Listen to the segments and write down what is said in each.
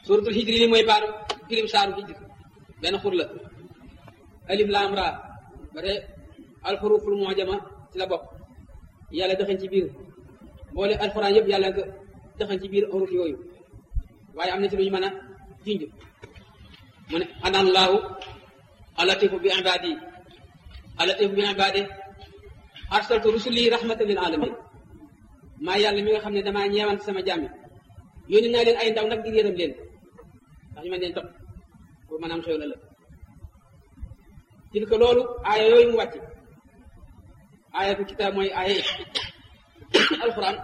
suratul hijri li mooy baaru firim saaru hijri benn xur la alif laam raa ba te alxuruful mu'jama ci la bokk yàlla dëxañ ci biir boole alxuraan yëpp yàlla nga dëxañ ci biir xuruf yooyu waaye am na ci lu ñu mën a junj mu ne anaan laahu alatifu bi ibadi alatifu bi ibadi arsaltu rusuli rahmatan lil alamin maa yàlla mi nga xam ne damaa ñeewant sama jàmmi yónni naa leen ay ndaw nag ngir yërëm leen ndax ñu mën leen topp pour mën a am xew la la til ko loolu aaya yooyu mu wàcc aayatu kitaab mooy aaya alquran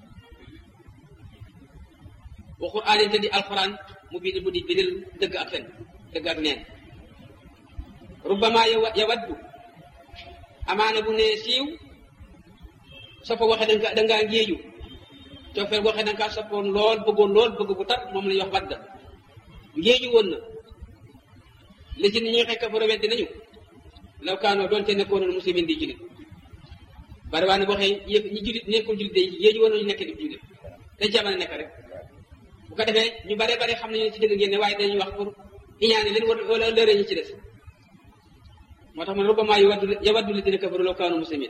wa quraanin te di alquran mu bind bu di bindil dëgg ak fen dëgg ak neen rubbama yawaddu amaana bu nee siiw soppa waxe danga dangaa ngéeju coofeel waxe danga kaa soppoon lool bëggoon lool bëgg bu tar moom la ñuy wax wadda ngéeju woon na li ci ni ñuy xekk fa weddi nañu law kaanoo doonte nekkoon na muslimin di julit bari waa ne boo xee yëpp ñi julit nekkul julit day ngéeju woon nañu nekk di julit dañ ci mën a nekk rek bu ko defee ñu bare bare xam nañu ci dëgg ngeen ne waaye dañuy wax pour iñaane leen wala lëre ñi ci des moo tax man rubbama yawaddu yawaddu ladina kafaru law kaanu muslimin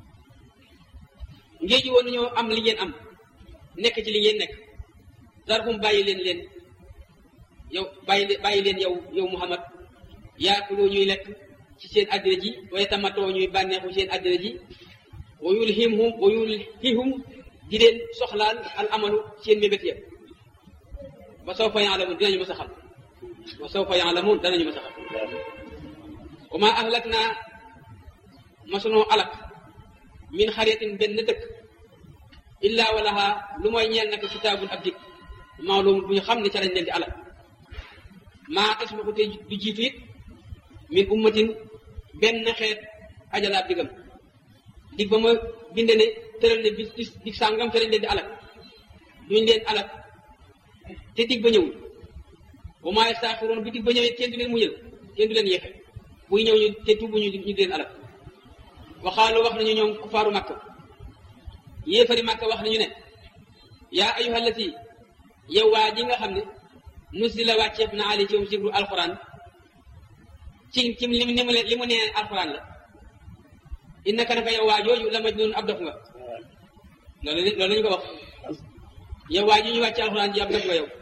ngéeji woon nañoo am li ngeen am nekk ci li ngeen nekk darhum bàyyi leen leen yow bàyyi leen bàyyi leen yow yow Muhammad yaakuloo ñuy lekk ci seen àddina ji waaye tamatoo ñuy bànneexu seen àddina ji wa yulhimhum wa yulhihum di leen soxlaal al amalu seen mébét ya ba sawfa yaalamun dinañu mës a xam wa sawfa yaalamun danañu mës a xam wa ma ahlak naa masunoo alak min xaritin benn dëkk illa walaha lu mooy ñeel nag kitaabun ab dig maalum bu ñu xam ne ca lañ leen di alak maa tasbiqu te du jiitu it min ummatin benn xeet ajala ab digam dig ba ma binde ne tëral ne bis bis dig sàngam ca lañ leen di alak duñ leen alak te dig ba ñëwul wa maa yastaaxiroon bi dig ba ñëwee kenn du leen muñal kenn du leen yeexe buy ñëw ñu te tuubu ñu ñu di leen alak waxaalu wax nañu ñoom kufaaru makka yéefari makka wax nañu ne yaa ayuha allati yow waa ji nga xam ne nusila wàcceef na ali ci moom sibru alquran ci ci li mu li mu nee alquran la innaka naka yow waa jooju la majnun ab dof nga loolu loolu lañu ko wax yow waa ji ñu wàcce alquran ji ab dof nga yow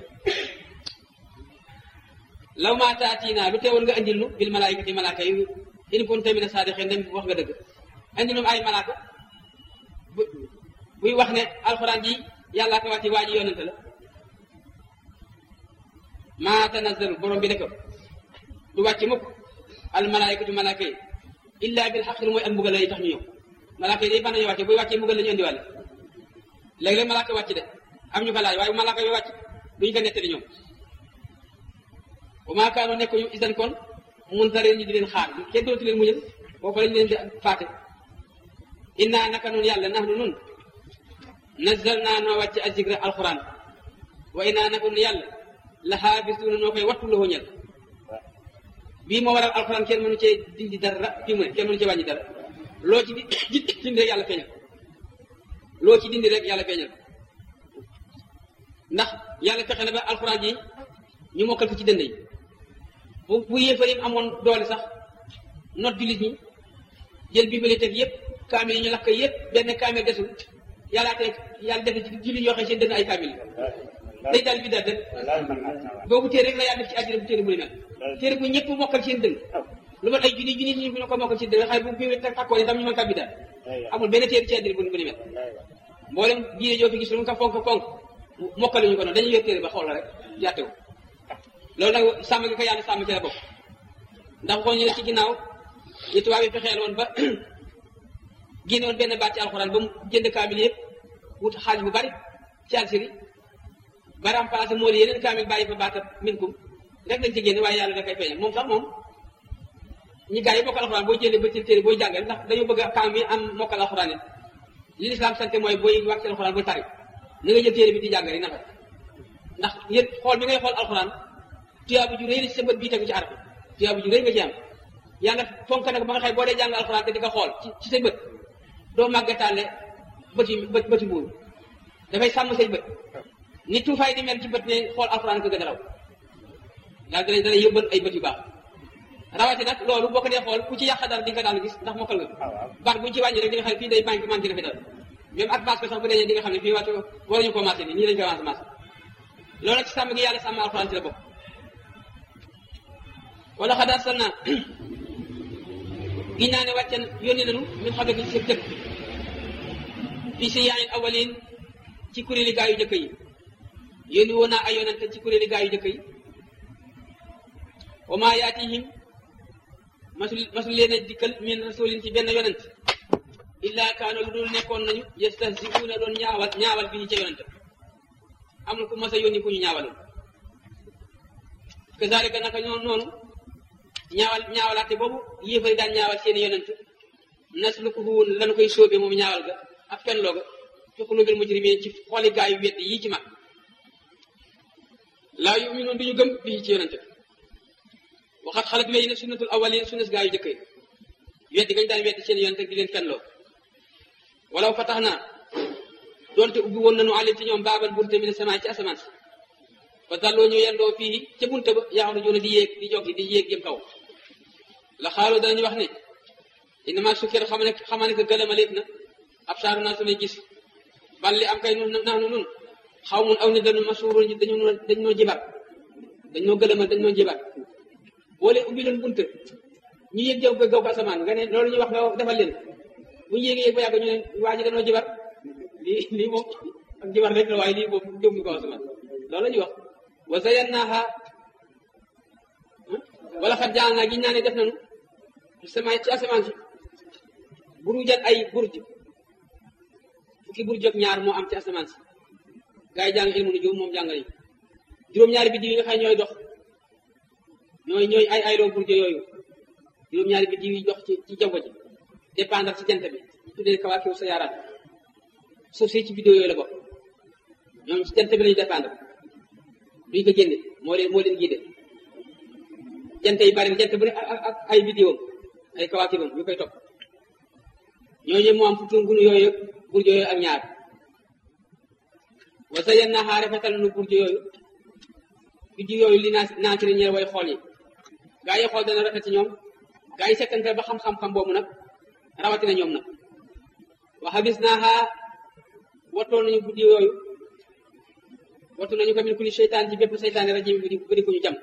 law maa taatiina lu teewoon nga andil nu bil malaayikati malaaka yi in kunta mina saadiqin dem wax nga dëgg andi nu ay malaaka bu buy wax ne alxuraan ji yàllaa ko wàcce waa ji yonente la maa tanazzalu borom bi ne ko du wàcce mukk al malaayikatu malaaka yi illa bil xaq lu mooy ak mbugal yi tax ñu ñëw malaaka yi day ban nañu wàcce buy wàccee mbugal la ñu indiwàlle léeg-léeg malaaka wàcc de am ñu ko laaj waaye malaaka yi wàcc duñu ko nettali ñoom wa maa kaanu nekkuñu isan kon muntarin ñi di leen xaar kenn dootu leen muñal foofu lañ leen di faate inna naka nun yàlla nahnu nun nazzal naa noo wàcce azikra alquran wa inna naka nun yàlla la xaafisuuna noo koy wattu loo ñel bii moo waral alquran kenn mënu cee dindi dara fii mu ne kenn mënu cee wàññi dara loo ci di dindi rek yàlla feeñal loo ci dindi rek yàlla feeñal ndax yàlla fexe na ba alquran ji ñu mokkal ko ci dënd yi bu bu yéefar yi amoon doole sax not jullit ñi jël bibliothèque yëpp kaamil yi ñu lakk yëpp benn kaamil desul yàllaa teg yàlla def ci jullit yoo xam seen dënn ay kaamil day daal bi daal def boobu téere rek la yàlla def ci àddina bu téere bu ni mel téere bu ñëpp mokkal seen dënn lu mat ay junni junni ñu ko mokkal seen dënn xay bu bibliothèque takkoon itam ñu mën kaa bi daal amul benn téere ci àddina bu ni mel mboolem diine joo fi gis lu mu ko fonk fonk mokkal ñu ko noonu dañuy yor téere ba xool la rek jàtte ko loolu nag sàmm gi ko yàlla sàmm ci la bokk ndax xool ñu ne ci ginnaaw yi tubaab yi fexeel woon ba génne woon benn baat ci alxuraan ba mu jënd kaamil yëpp wut xaalis bu bari ci Algérie ba remplacé moo di yeneen kaamil bàyyi fa baatab minkum rek lañ ci génne waaye yàlla da koy feeñal moom sax moom ñi gars yi mokkal alxuraan boo jëlee ba ci téere booy jàngale ndax dañoo bëgg a kaam yi am mokkal alxuraan it li lislaam sante mooy booy wàcc alxuraan booy tari na nga jël téere bi di jàng rek naka ndax yéen xool bi ngay xool alxuraan tuyaabu ju rëy la ci sa bët bii tegu ci arab tuyaabu ju rëy nga ci am yàlla fonk nag ba nga xëy boo dee jàng alxuraan te di ko xool ci ci say bët doo màggataale bëti bët bëti buur dafay sàmm say bët ni tuufaay di mel ci bët ne xool alxuraan ko gën a raw daal dana dana yóbbal ay bët yu baax rawati nag loolu boo ko dee xool ku ci yàq dara di nga daal gis ndax mokkal nga baat bu ñu ci wàññi rek di nga xam ne fii day manqué manqué dafa dal même ak base ko sax bu dee di nga xam ne fii wàcc waruñu ko marché nii nii lañu koy avancé marché loolu nag ci sàmm gi yàlla sàmm alxuraan ci la bokk wala xad arsalna giñ naa ne wàccen yónni nañu min xam ne ci seen dëkk fii si yaayil awalin ci kuréeli gaa yu jëkk yi yónni woon naa ay yonante ci kuréeli gaa yu jëkk yi wa maa yaatihim masul masul leen a dikkal min rasulin ci benn yonent illa kaano lu dul nekkoon nañu yastahzi'uuna doon ñaawal ñaawal bi ñu ca yonent amul ku mas a yónni ku ñu ñaawaloon kazalika naka ñoo noonu ñaawal ñaawalaate boobu yéefari daan ñaawal seeni yonent naslukuhu lan koy sóobe moom ñaawal ga ak fen looga fi qulubil mujrimin ci xooli gaa yu wedd yii ci mag laa yuminuun duñu gëm bii ci yonent waxat xalat wéy na sunnatul awalin sunnas gaa yu jëkk yi weddi gañ daan weddi seen yonent di leen fenloo walaw fa tax naa doonte ubbi woon nañu alim ci ñoom baabal bunte mi ne samaay ci asamaan si fa dalloo ñu yendoo fii ca bunte ba yaxaru joona di yéeg di joggi di yéeg jëm kaw la xaaloo danañu wax ne innama sukkir xam ne xama ne que gëlamaleef na ab saaru naa samay gis bal li am kay nun naanu nun xaw mun aw ni dañu masuuru dañu dañ noo jibar dañ noo gëlamal dañ noo jibar boo leen ubbi leen bunte ñu yéeg jëw gaw ko asamaan nga ne loolu ñuy wax nga defal leen bu ñu yéegee yéeg ba yàgg ñu ne waa ji dañoo jibar lii lii moom ak jibar rek la waaye lii moom jëm ñu ko asamaan loolu la ñuy wax wa zayyannaaha wala xat jaan naa giñ naa ne def nañu sama ci asamaan si burujan ay burj fukki burj ak ñaar moo am ci asamaan si gaa yi jàng ilmu nujum moom jàng nañu juróom-ñaari biddiw yi nga xam ne ñooy dox ñooy ñooy ay ayloo burj yooyu juróom-ñaari biddiw yi dox ci ci jaww ji dépendre ci jant bi tuddee kawaakiw sa yaaraat suuf si ci biddiw yooyu la bokk ñoom ci jant bi lañu dépendre duñ ko génne moo leen moo leen guidé jant yi bari jant bu ne ak ak ay biddiwam ay kawaakibam yu koy topp ñooñu moo am fukki ngunu yooyu burj yooyu ak ñaar wa zayyannaahaa rafetal nu burj yooyu biddiw yooyu li naa naatiri ñeel way xool yi gaa yi xool dana rafet ci ñoom gaa yi sekkante ba xam-xam-xam boobu nag rawatina ñoom nag wa habisnaahaa wattoo nañu guddi yooyu wattu nañu ko min kulli seytaan ci bépp seytaane rajim bi di bëri ko ñu jam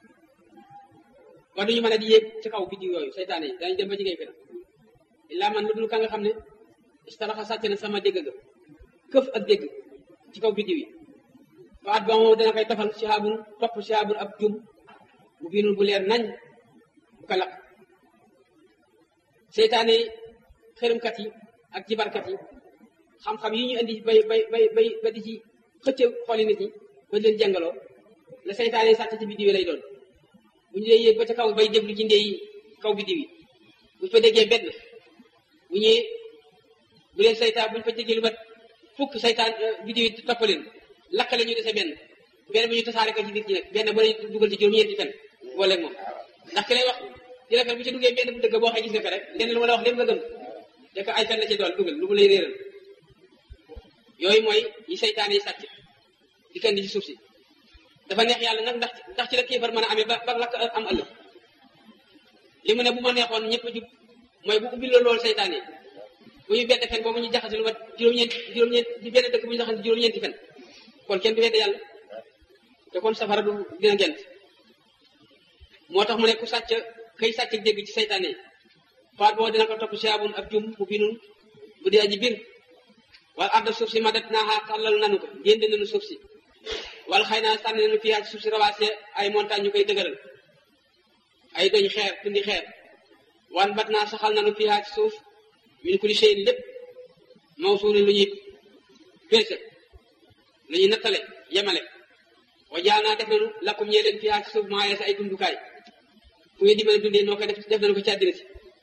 ba duñu mën a di yéeg ci kaw biddiw yooyu seytaane yi dañu dem ba jigéen fena illaa man lu dul ka nga xam ne istaraxa sàcc na sama dégg ga këf ak dégg ci kaw biddiw yi fa at ba moo dana koy tafal sihaabun topp sihaabun ab jum bu biinul bu leer nañ bu ko lakk seytaane yi xërëmkat yi ak jibarkat yi xam-xam yi ñu indi bay bay bay bay ba di ci xëcc xooli nit ñi ba leen jàngaloo la seytaane sàcc ci biddiw yi lay doon bu ñu dee yéeg ba ca kaw bay déglu ci ndey kaw biddiw yi bu ñu fa déggee benn bu ñëwee bu leen seytaan bu ñu fa déggee lu mat fukk seytaan biddiw yi topp leen lakkale ñu dese benn benn bu ñu tasaare ko ci nit ñi nag benn ba lay dugal ci juróom-ñeenti fen boole moom ndax ki lay wax di la fen bu ci duggee benn bu dëgg boo xee gis nga ko rek lenn lu ma la wax lépp nga gëm te ko ay fen la ci dool dugal lu mu lay réeral yooyu mooy yi seytaane yi sàcc di kandi ci suuf si dafa neex yàlla nag ndax ndax ci la kéefar mën a amee ba ba lakk am ëllëg li mu ne bu ma neexoon ñëpp a jub mooy bu ubbi la loolu seytaane yi bu ñu bedd fen boobu ñu jaxase lu mat juróom-ñeent juróom-ñeent di benn dëkk bu ñu jaxase juróom-ñeenti fen kon kenn du wedd yàlla te kon safara du dina gent moo tax mu ne ku sàcc kay sàcc dégg ci seytaane yi faat boo dina ko topp siabun ab jum bu binun bu dee aji bir wala arda suuf si madat naaxaa tàllal nanu ko génde nanu suuf si wala xëy naa sànni nanu fiyaa ci suuf si rawaase ay montagne ñu koy dëgëral ay doñ xeer tundi xeer wan bat naa saxal nanu fiyaa ci suuf min kulli shay'in lépp mawsuulin lu ñuy peese lu ñuy nattale yemale wa jaal naa def nanu lakkum ñee leen fiyaa ci suuf maaye sa ay dundukaay fu ngeen di mën a dundee noo koy def def nañu ko ci àddina si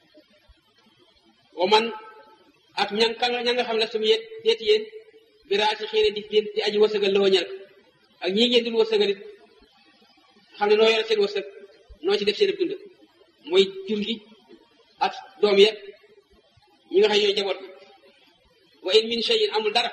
wa man ak ña ka ña nga xam ne sumu yet yeeti yéen biraa si xiine di di aji wërsëgal la ñel ak ñii ngeen dul wërsëgal it xam ne noo yore seen wërsëg noo ci def seen dund mooy jur gi ak doom yeeg ñi nga xam ñooy jaboot bi wa in min shay'in amul dara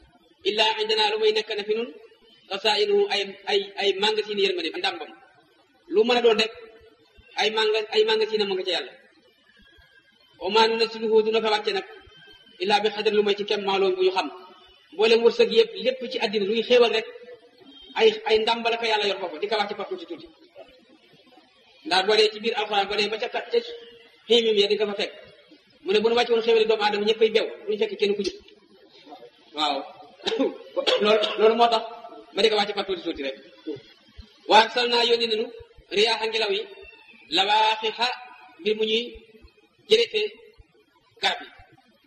illa indana lu may nekk na fi nun xasaa'inuhu ay ay ay magasin yërmande ndàmbam lu mën a doon rek ay manga ay manga ci na ma nga ca yàlla omaanu na si luhu duna ko wàcce nag illaa bi xadar lu may ci kem maaloom bu ñu xam mboolem wërsëg yëpp lépp ci àddina luy xéewal rek ay ay ndàmbala ko yàlla yor foofu di ko wàcce par tuuti tuuti ndax boo dee ci biir alxuraan boo dee ba ca ca xiimim ya di nga fa fekk mu ne bu nu wàcce woon xéewali doomu aadama ñëppay bew duñu fekk kenn ku jub waaw loolu loolu moo tax ma di ko wàcce par tuuti tuuti rek waa sal naa yónni nanu riyaaxa ngelaw yi lawaaxixa mbir mu ñuy jërete garab yi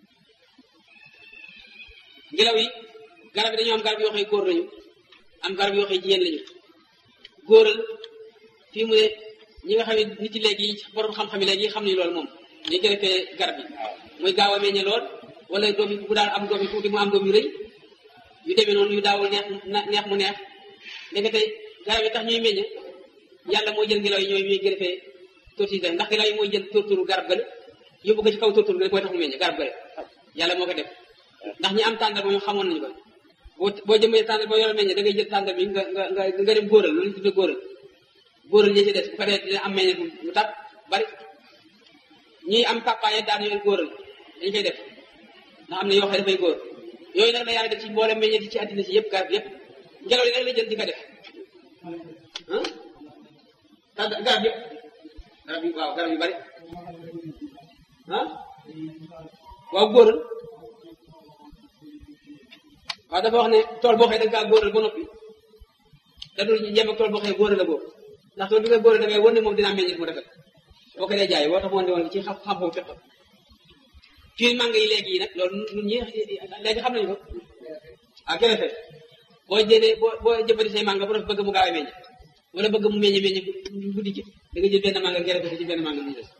ngelaw yi garab yi dañoo am garab yoo xam ne góor lañu am garab yoo xam ne jigéen lañu góoral fii mu ne ñi nga xam ne nit yi léegi borom xam-xam yi léegi xam ni loolu moom ñu jërete garab yi muy gaaw a meññe lool wala doom yi bu daan am doom yi tuuti mu am doom yu rëy yu demee noonu yu daawul neex neex mu neex ndekete garab yi tax ñuy meññ yàlla mooy jël ngelaw yi ñooy ñuy gërëfee tortise ndax ngelaw yi mooy jël torturu garab gale yóbbu ko ci kaw tortur gale koy tax mu meññ garab gale yàlla moo ko def ndax ñi am tàndar ba ñu xamoon nañu ko boo boo jëmee tàndar ba yore meññ da ngay jël tàndar bi nga nga nga nga dem góoral loolu ñu tudde góoral góoral ñi ci des bu ko defee dina am meññ mu tab bari ñi am papaye daan yooyu góoral dañ koy def ndax am na yoo xam ne dafay góor yooyu nag la yàlla def ci mboole meññe di ci àddina si yëpp garab yëpp ngelaw yi nag la jël di ko def ah garab yëpp garab yu waaw garab yu bari ah waaw góoral waaw dafa wax ne tool boo xëy da nga kaa góoral ba noppi da dul yem ak tool boo xëy góoral la boobu ndax tool bi nga góoral da ngay wër ne moom dina meññit mu rafet boo ko dee jaay woo tax moo ne woon ci xam xam-xam fekk fii mànga yi léegi yi nag loolu ñun ñi léegi xam nañu ko ah gerte boo jëlee boo boo jëmbati say mànga bu def bëgg mu gaaw a meññ wala bëgg mu meññ meññ guddi ci da nga jël benn mànga gerte ci benn mànga mu des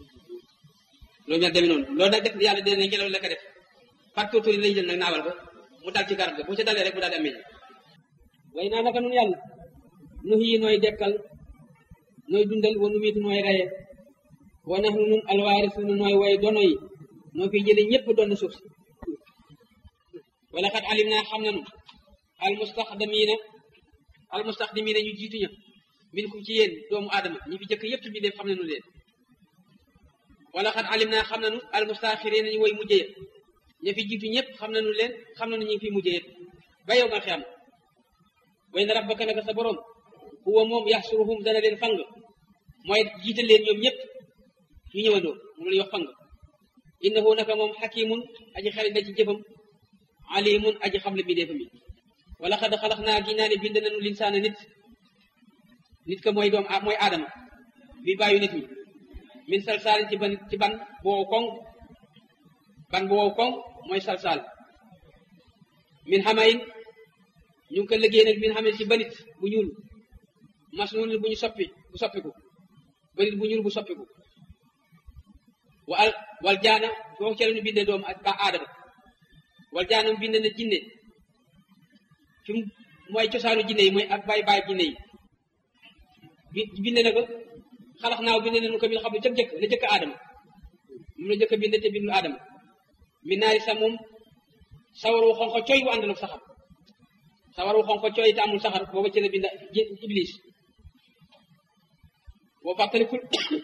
loolu mel demee noonu loolu nag def yàlla dina ngelaw la ko def par tóotóor yi lay jël nag naawal ko mu dal ci garab ga bu ca dalee rek mu daal di am meññ way naa naka nun yàlla nu xii nooy dekkal nooy dundal wa nu miitu nooy reye wa nax nu nun alwaarisuuna nooy way dono yi noo fi jële ñëpp doon suuf si wala xat alim naa xam nanu almustaxdamiina almustaxdimiina ñu jiitu ña min kum ci yéen doomu aadama ñi fi jëkk yëpp ci bi def xam nanu leen wala xat alim naa xam nanu almustaaxiriina ñu woy mujjee ña fi jiitu ñëpp xam nanu leen xam nanu ñu ngi fi mujjee ba yow nga xam way na rabbaka naka sa borom huwa moom yaxsuruhum dana leen fang mooy jiital leen ñoom ñëpp ñu ñëwandoo mu la wax fang innahu naka moom xakimun aji xarit la ci jëfam alimun aji xam le bi deefam yi wala xad xalax naa gi naa ne bind nañu linsaana nit nit ka mooy doom mooy aadama bi bàyyu nit ñi min salsaalin ci ban ci ban bu wow koŋ ban bu wow koŋ mooy salsaal min xamayin ñu ngi ko liggéey nag min xamayin ci banit bu ñuul masnuun bu ñu soppi bu soppiku banit bu ñuul bu soppiku wa al wal jaana foofu ca la ñu bindee doomu ba aadama wal jaana mu bind na jinne fi mu mooy cosaanu jinne yi mooy ak baay baay jinne yi bi bind na ko xalax naaw bind nañu ko min xam ne ca jëkk la jëkk aadama moom la jëkk bind te bindul aadama mi naari sa moom sawar wu xonq cooy bu àndal ak saxar sawar wu xonq cooy te amul saxar booba ci la bind iblis boo fàttalikul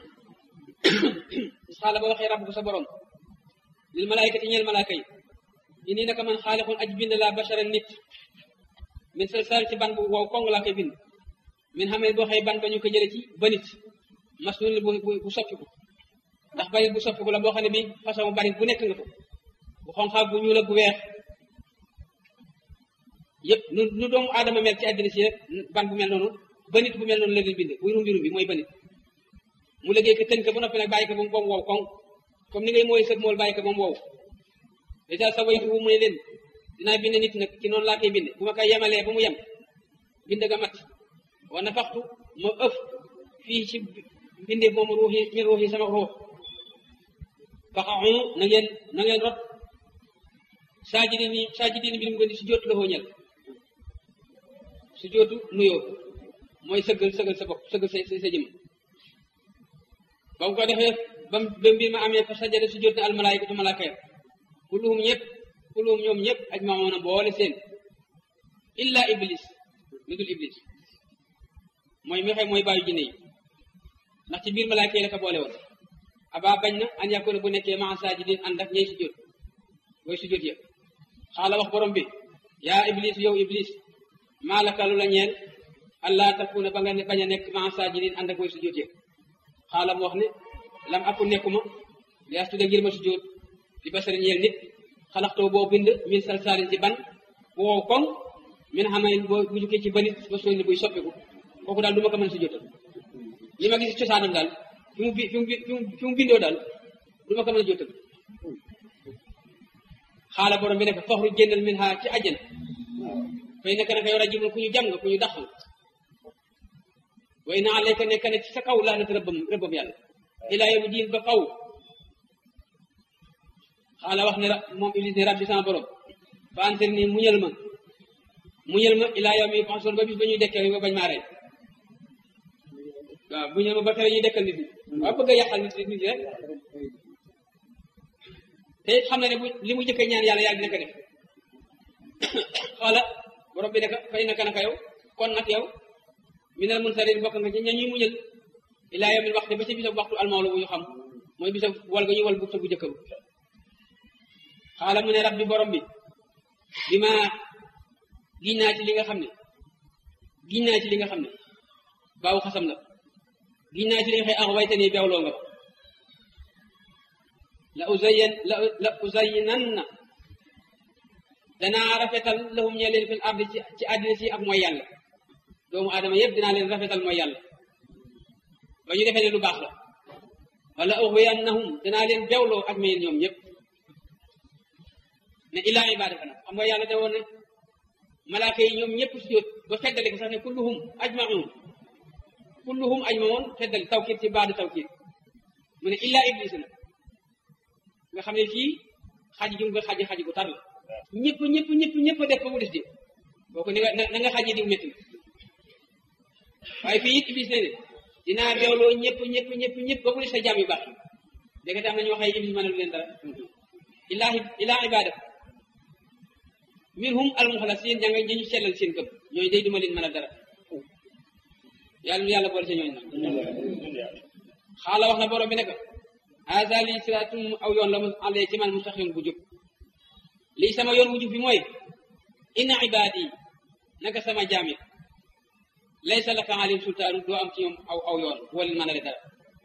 xaala ba waxee rabb ko sa borom lil malaayikati ñeel malaaka yi ini naka man xaalixun aj bind laa bashara nit min salsal ci ban bu wow kong laa koy bind min xamee boo xëy ban ba ñu ko jële ci ba nit masnun bu bu soppiku ndax banit bu soppiku la boo xam ne bi façon banit bu nekk nga ko bu xonqaa bu ñuul ak bu weex yëpp nu nu doomu aadama mel ci àddina si rek ban bu mel noonu banit bu mel noonu la leen bind buy rumbi rumbi mooy banit mu liggéey ko tënk ba noppi nag bàyyi ko ba mu wow koŋ comme ni ngay mooy sëg mool bàyyi ko ba mu wow dèjà sa waytu mu ne leen dinaa bind nit nag ci noonu laa koy bind bu ma koy yemalee ba mu yem bind ga mat wa nafaxtu ma ëf fii ci bindee moom ruuxi min ruuxi sama ruux faxaxu na ngeen na ngeen rot saajidin ni saajidin bi mu gën di su jootu la xooñal su jootu nuyoo mooy sëggal sëggal sa bopp sëggal sa sa jëm ba mu ko defee ba ba mbir ma amee fa sajada su jot ne almalaayikatu malaaka ya kulluhum ñëpp kulluhum ñoom ñëpp aj maamoon a boole seen illa iblis lu dul iblis mooy mi xëy mooy bàyyi jinne yi ndax ci biir malaaka yi la ko boole woon aba bañ na an yakuna bu nekkee maa saajidin ànd ak ñey sujjóot booy sujjóot ya xaala wax borom bi yaa iblis yow iblis maa laka lu la ñeel allah takuna ba nga ne bañ a nekk maa saajidin ànd ak booy sujjóot ya xaala mu wax ne lam aku nekkuma li astuda ngir ma sujjóot di basari ñeel nit xalaxtoo boo bind min salsaalin ci ban wow koŋ min xamayin boo bu jukkee ci banit ba sooy ni buy soppiku kooku daal du ma ko mën sujjóotal li ma gis cosaanam daal fi mu bi fi mu fi mu bindoo daal du ma ko mën a jóotal xaala borom bi nekk faxru génnal min ha ci àjjana fay nekk naka yow rajibun ku ñu jàng ku ñu daxal way na alayka nekk ne ci sa kaw laanat rëbbam rëbbam yàlla ilaa yawmi diin ba kaw xaala wax ne moom iblis ne rabbi sama borom fa antir nii muñal ma muñal ma ilaa yawmi yub'asun ba bis ba ñuy dekkee ba bañ maa rey waaw muñal ma ba tere ñuy dekkal nit ñi waaw bëgg a yàqal nit nit ñi rek te it xam na ne bu li mu jëkk ñaan yàlla yàlla dina ko def xoola borom bi naka fay naka naka yow kon nag yow minal munsarin bokk nga ci ña ñuy muñal ilaa yawmil waxti ba ci bisa waxtu almawla bu ñu xam mooy bisa wal ga ñuy wal bufta bu jëkk ba xaala mu ne rabbi borom bi bi ma giñ naa ci li nga xam ne giñ naa ci li nga xam ne baawu xasam la giñ naa ci li nga xëy ax wayte nii beewloo nga la uzayan la la uzayinanna danaa rafetal lahum ñe leen fil ardi ci ci àddina si ak mooy yàlla doomu aadama yëpp dinaa leen rafetal mooy yàlla ba ñu defee ne lu baax la wala uxwiyannahum danaa leen bewloo ak mayeen ñoom ñëpp ne illaa ibadaka nag xam nga yàlla da woon ne malaaka yi ñoom ñëpp sujjóot ba feddali ko sax ne kulluhum ajmaun kulluhum ajmaun feddali tawkiit ci baadu tawkiit mu ne illaa iblis na nga xam ne fii xaji jum nga xaji xaji bu tar la ñëpp ñëpp ñëpp ñëpp def ko mu des di kooku ni nga na nga xaji diw métti na waaye fii it iblis ne ne dinaa beewloo ñëpp ñëpp ñëpp ñëpp ba mu des sa jaam yu baax yi dégg nga am na ñoo xëy iblis mënalu leen dara illaa illaa ibadaka minhum almuxlasin ña nga ñu sellal seen gëm ñooñu day duma leen mën a dara yàlla nu yàlla boole sa ñooñu nag xaala wax na borom bi ne ko haza lii siraatum aw yoon la mu àllee ci man mustaqim bu jub lii sama yoon bu jub bi mooy inna ibaadi naka sama jaam yi laysa laka alim sultaanu doo am ci ñoom aw aw yoon boo leen mën a dara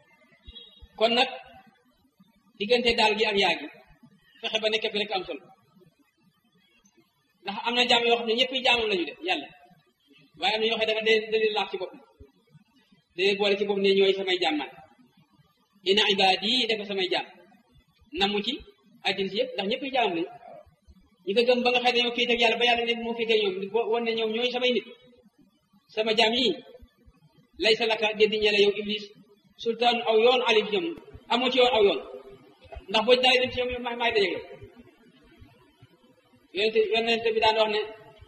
kon nag diggante daal gi ak yaa gi fexe ba nekk fi rek am solo ndax am na jaam yoo xam ne ñëpp jaamam lañu def yàlla waaye am na ñoo xam ne dafa da leen laax ci bopp da leen boole ci bopp ne ñooy samay jaam man ina ibaadi yi dafa samay jaam namu ci àddina si yëpp ndax ñëpp jaamam lañu ñi ko gëm ba nga xam ne ñoo féete ak yàlla ba yàlla ne moo féete ñoom wan ne ñoom ñooy samay nit sama jaam yi lay sa laka déddi ñele yow iblis sultaan aw yoon ali ci ñoom amoo ci yoon aw yoon ndax boo daay dem ci ñoom maay maay dajeeg yonente yonente bi daan wax ne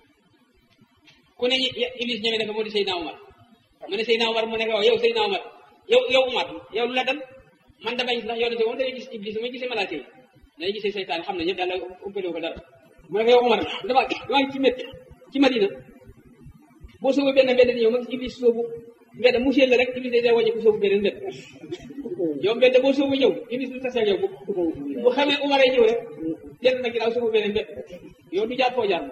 ku ne iblis ñeme dafa moo di Seydina Omar mu ne Seydina Omar mu ne ko yow Seydina Omar yow yow Omar yow lu la dal man damay ndax yonente moom dañuy gis iblis ma gisee malaaka yi dañuy gisee seytaan xam ne ñëpp yàlla umpale ko dara mu ne ko yow Omar dama dama ngi ci mét ci Madina boo soobu benn mbedd di ñëw ma gis iblis soobu mbedd mu séen la rek iblis day wàññi ko soobu beneen mbedd yow mbedd boo soobu ñëw iblis du tasee yow bu xamee Omar ay ñëw rek jënd na ginnaaw soobu beneen mbedd yow du jaar foo jaar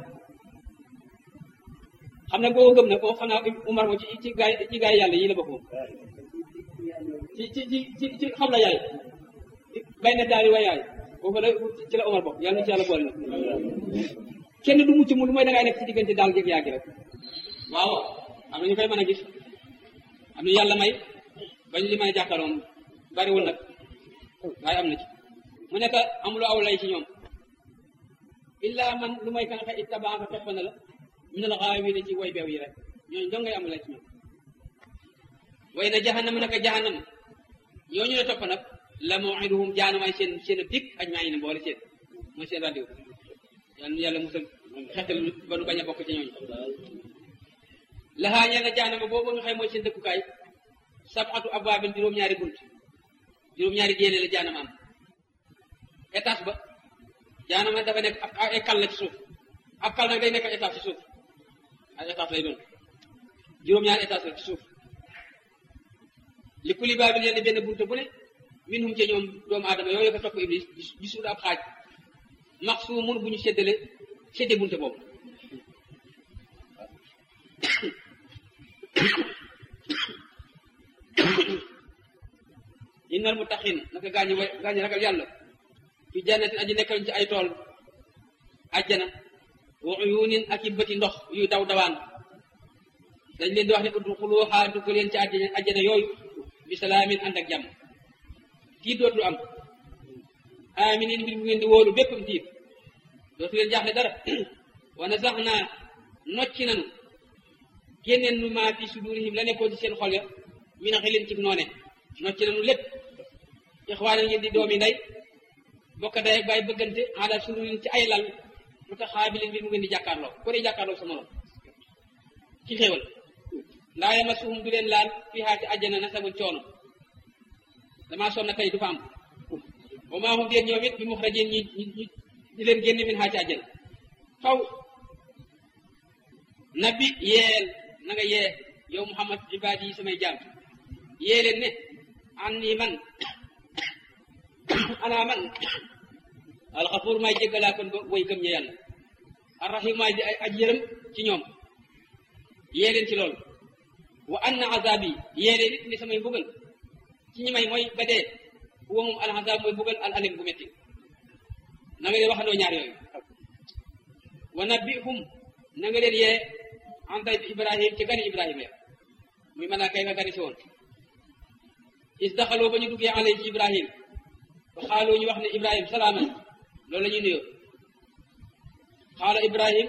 xam ne boo gëm na ko xam naa Omar moom ci ci gaay ci gaay yàlla yi la bokk moom ci ci ci ci ci xam la yaay bay na daal way yaay foofu la ci la Omar bokk yàlla na ci yàlla boole na kenn du mucc mu lu mooy da ngay nekk ci diggante daal jëg yaa gi rek waaw am na ñu koy mën a gis am na yàlla may bañ li mën a jàkkaarloon bariwul nag waaye am na ci mu nekk amuloo aw lay ci ñoom illa man lu may kan xe ittabaaka topp na la min al ghaawina ci way beew yi rek ñooñu dong ngay am lay ci ñoom way na jahannam naka jahannam ñooñu la topp nag la maw'iduhum jaanamay seen seen a dig aj maa ngi ne boole seen mooy seen rendez-vous yàlla yàlla musal xetal ba nu bañ a bokk ci ñooñu laxaa ñeel na jaanama boobu nga xam mooy seen dëkkukaay sab'atu abwaabin juróom-ñaari bunt juróom-ñaari génne la jaanama am étage ba jaanama dafa nekk ak ay kal la ci suuf ak kal nag day nekk étage ci suuf ay étage lay doon juróom-ñaari étage la ci suuf li kuli baabil yenn benn bunte bu ne minhum ca ñoom doomu aadama yooyu ko topp iblis gisul ab xaaj max su mun bu ñu séddale sédde bunte boobu innal muttaqin naka gaañu way gaañu ragal yàlla fi jannatin aji nekkal ci ay tool ajjana wa uyunin ak i bëti ndox yu daw dawaan dañ leen di wax ne udxuluha dugg leen ci àjjana àjjana yooyu bi salaamin ànd ak jàmm tiit dootul am aminin mbir mu ngeen di wóolu béppam tiit dootu leen jaaxle dara wa nazaxna nocci nanu génneen nu maa fi sudurihim la nekkoon ci seen xol ya min xilin ci noone nocci nanu lépp ixwaana ngeen di doomi ndey bokk day ak bàyyi bëggante ala sururin ci ay lal mu tax xaabilin mbir mu ngeen di jàkkaarloo ko dee jàkkaarloo sa morom ci xéewal laa yamasuhum du leen laal fii xaati àjjana nasabun coono damaa sonn tey du fa am wa maa hum déen ñoom it bi muxrajin ñi ñi di leen génne min xaati àjjana faw nabi yeel na nga yee yow muhammad ibaadi yi samay jaam yee leen ne an nii man ana man alxafuur maay jéggalaa kon ba way gëm ña yàlla arrahim maay di ay aj yërëm ci ñoom yee leen ci loolu wa anna azabi yee leen it ni samay mbugal ci ñi may mooy ba dee huwa moom al azab mooy mbugal al alim bu metti na nga leen waxandoo ñaar yooyu wa nabbihum na nga leen yee an day bi ibrahim ci gani ibrahima ya muy mën naa kay nga gani si woon is daxaloo ba ñu duggee alay ci ibrahim ba xaaloo ñu wax ne ibrahim salaaman loolu la ñuy nuyoo xaala ibrahim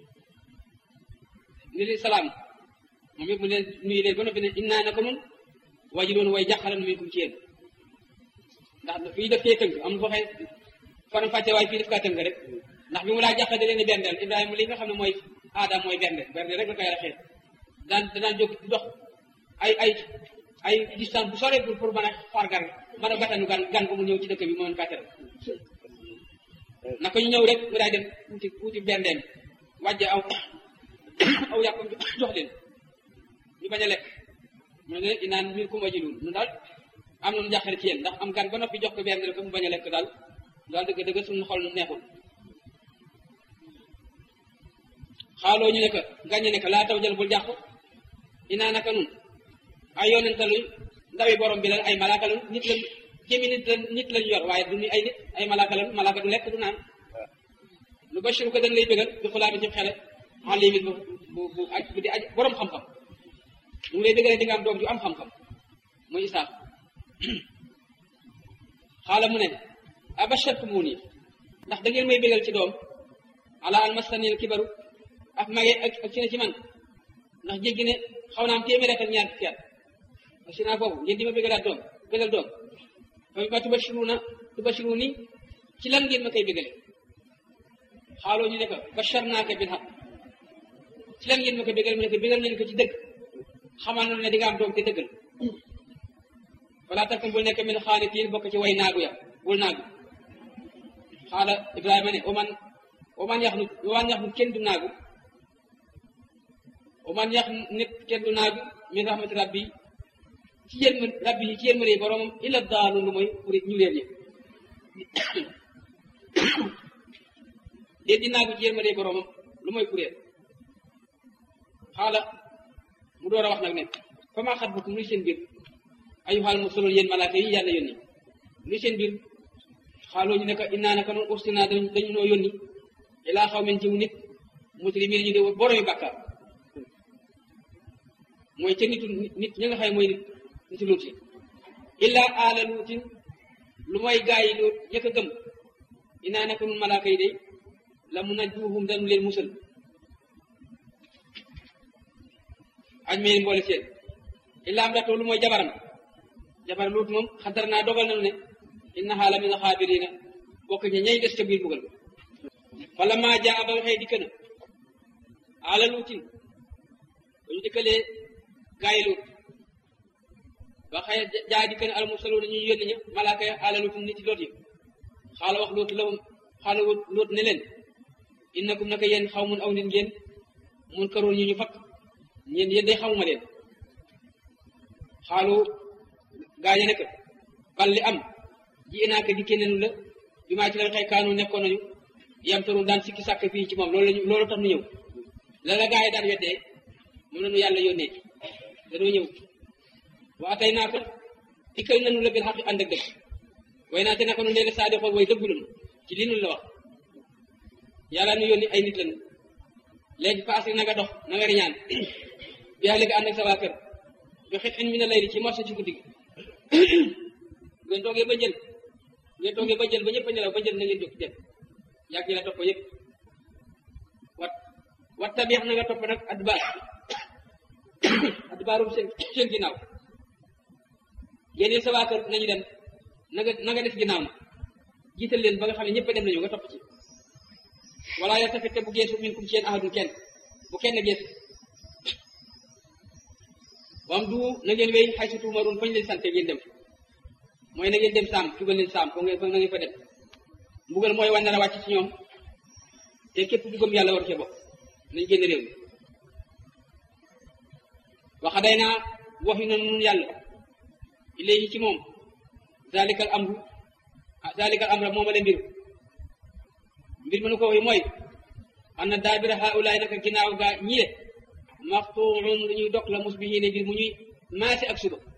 ni li salaam moom it mu leen nuyu leen ba noppi ne innaa naka nun waji doon way jàqalan minkum ci yéen ndax fii daf cee tënk am waxee faram fàcce waaye fii daf kaa tënk rek ndax bi mu laa jàqal da leen di berndeel ibrahima li nga xam ne mooy aadam mooy bernde bernde rek la koy raxee daan danaan jóg dox ay ay ay distance bu sore pour pour mën a far gan mën a batanu gan gan ko mu ñëw ci dëkk bi moo mën fàttere naka ñu ñëw rek mu daay dem wuti wuti berndeem wàjje aw aw yàppam jox leen ñu bañ a lekk mu ne inaan mbir ku ma jëlul nu daal am nañu jàqare ci yéen ndax am gan ba noppi jox ko bernde ko mu bañ a lekk daal daal dëgg dëgg suñu xol neexul xaaloo ñu ne ko gàññe ne ko laa taw jël bul jàq inaa naka nun ay yonente luñ ndawi borom bi lan ay malaaka lan nit lañ jëmi nit lañ nit lañ yor waaye du ñu ay nit ay malaaka lan malaaka du lekk du naan lu bashir ko dañ lay bëggal di xulaami ci xele en limite bu bu bu aj bu di aj borom xam-xam mu ngi lay bëggale di nga am doom ju am xam-xam muy isaaq xaala mu ne abashartumuuni ndax da ngeen may bëggal ci doom ala an mastanil kibaru ak mage ak ak ci ne ci man ndax jéggi ne xaw naa am téeméer ak ñaar fukki at parce que naa foofu ngeen di ma bëggalaat doom bëggal doom fa ma tubashiruna tubashiruni ci lan ngeen ma koy bëggale xaaloo ñu ne ko basharnaaka bil haq ci lan ngeen ma koy bëggale mu ne ko bëggal nañu ko ci dëgg xamal na ne di nga am doom te dëggal falaa takun bul nekk min xaanitiin bokk ci way naagu ya bul naagu xaala ibrahima ne oman oman yax nu oman yax nu kenn du naagu oman yax nit kenn du naagu min rahmati rabbi ci yéen rabbi yi ci yéen mënee boromam illa daalu lu mooy pour ñu leen ñi déet di naagu ci yéen mënee boromam lu mooy kuréel xaala mu door a wax nag ne fa maa xat bukum luy seen biir ayuxaal mu soloon yéen malaaka yi yàlla yónni luy seen biir xaaloo ñu ne ko innaa naka noonu ursinaa dañu noo yónni ilaa xaw men ciw nit muslimiin ñu de boromi bàkkaar mooy ca nitu nit ñi nga xam mooy nit nitu luut yi illaa aala luutin lu mooy gaa yi luut ñëkk a gëm innaa naka nun malaaka yi de la mun a juuxum dañu leen musal añ meen mboole seen illaa am datoo lu mooy jabaram jabar luut moom xadar naa dogal nañu ne innahaa la min alxaabiriina bokk ña ñay des ca biir bugal fala maa jaa ba waxee dikk na ala luutin ba ñu dikkalee gaay luut ba xëy jaa dikk na almursaluuna ñu yónni ña malaaka ya ala luutin nit ci loot yi xaala wax luut lahum xaala luut ne leen innakum naka yéen xaw mun aw nit ngeen mun karoon ñu ñu fakk ñeen yéen day xamuma leen xaalu gaañe ne ko bal li am ji inaaka dikkee nenu la bi maa ci la xëy kaanu nekkoon nañu yam taru daan sikki sàkk fii ci moom loolu lañu loolu tax nu ñëw la la gaa yi daan weddee moom la nu yàlla yónnee danoo ñëw waa tey naa ko dikkal nanu la bil xaq ànd ak dëgg way naa te naka nu leen saa di xool way dëggu lanu ci li nu la wax yàlla nu yónni ay nit lañu léegi paase na nga dox na nga riñaan bi léegi ànd ak sa waa kër bi xit in mi na layli ci morso ci guddi gi ngeen toogee ba jël ngeen toogee ba jël ba ñëpp a nelaw ba jël na ngeen jóg dem yàgg ñi la topp yëpp wat wat tabiix na nga topp nag adbaar adbaarum seen seen ginnaaw yéen sa waa kër nañu dem na nga na nga def ginnaaw na jiital leen ba nga xam ne ñëpp a dem nañu nga topp ci wala ya tafit te bu geesu min kum seen ahadun kenn bu kenn geesu wam du na ngeen wéy xay su tuumaroon fañ leen sante ngeen dem mooy na ngeen dem saam tugal leen saam foo ngeen fa na ngeen fa dem mbugal mooy wane la wàcc ci ñoom te képp ku gëm yàlla war cee bokk nañ génn réew mi waxa day naa wax yu noonu nun yàlla ilayhi ci moom zalikal amru zalikal amra mooma le mbir mbir mënu ko waxi mooy xam na daabira haulaay naka ginnaaw gaa ñi de maxtuun lu ñuy dog la musbihiine ngir mu ñuy maase ak suba